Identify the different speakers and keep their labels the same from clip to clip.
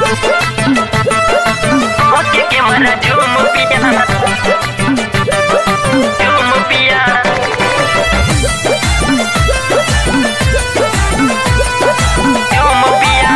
Speaker 1: Oke que mana jumu pia Jumu pia Jumu pia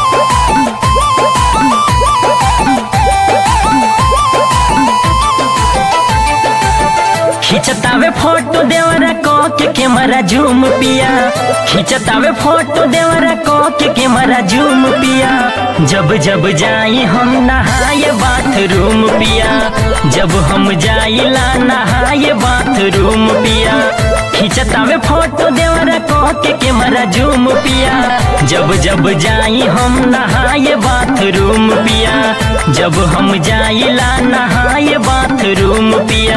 Speaker 1: खिंचतावे photo देवरा को के कैमरा जूम पिया खिंचतावे फोटो देवरा को के कैमरा जूम पिया जब जब जाई हम नहाए बाथरूम पिया जब हम जाइला नहाए बाथरूम पिया खिंचतावे फोटो देवरा को के कैमरा जूम पिया जब जब जाई हम नहाए बाथरूम पिया जब हम जाइला नहाए बाथरूम पिया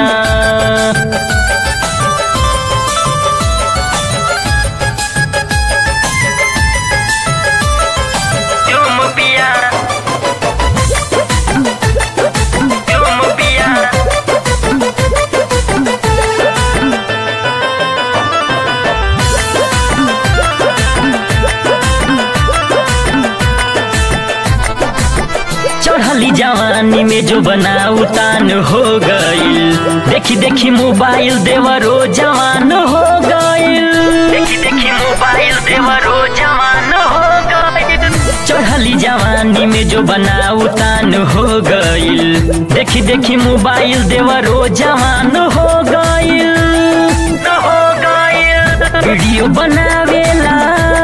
Speaker 1: Jum pia Jum pia चढ़ली जवानी में जो बना उतान हो गईल देखी देखी मोबाइल देवरो जवान हो गईल देखी देखी मोबाइल देवरो जवान हो गईल चढ़ली जवानी में जो बना उतान हो गईल देखी देखी मोबाइल देवरो जवान हो गईल हो गईल वीडियो बनावेला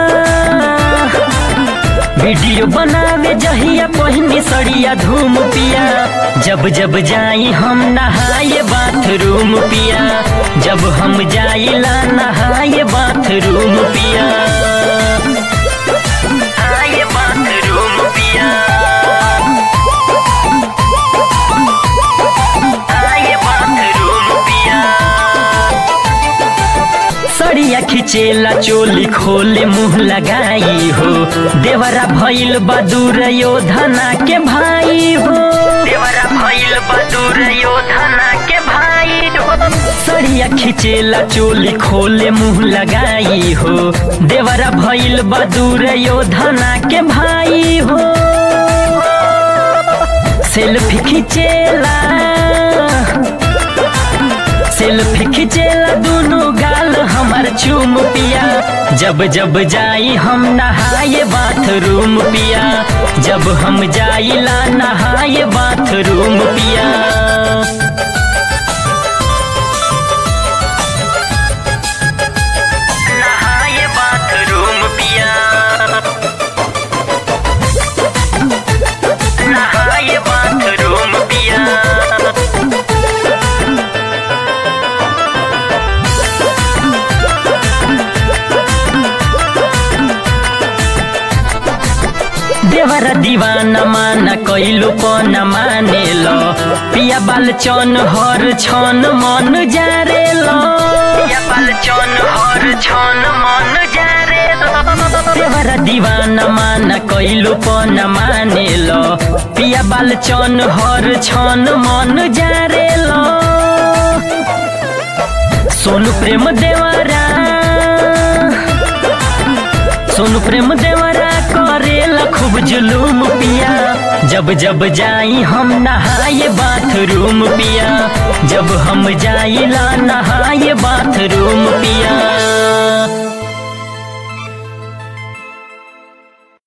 Speaker 1: वीडियो बनावे जहिया पहिनी सड़िया धूम पिया जब जब जाई हम नहाए बाथरूम पिया जब हम जाइला नहाए बाथरूम पिया नहाए बाथरूम पिया नहाए बाथरूम पिया सड़िया खिचेला चोली खोले मुंह लगाई हो देवरा भइल बदूर योधना के भाई हो देवरा भइल बदूर योधना के भाई हो सड़िया खिचेला चोली खोले मुंह लगाई हो देवरा भइल बदूर योधना के भाई हो सेल्फी खिचेला सेल्फी खिचेला दोनों गाल हमार चूम पिया जब जब जाई हम नहाए बाथरूम पिया जब हम जाइला नहाए बाथरूम पिया नहाए बाथरूम पिया नहाए बाथरूम पिया देवरा दीवाना माना कैलो पन माने लो पिया बाल चन हर छन मन जारे लो पिया बाल चन हर छन मन जारे लो देवरा दीवाना माना कैलो पन माने लो पिया बाल चन हर छन मन जारे लो सोनू प्रेम देवरा सोनू प्रेम देवरा करेला खूब जुलूम पिया जब जब जाई हम नहाए बाथरूम पिया जब हम जाइला नहाए बाथरूम पिया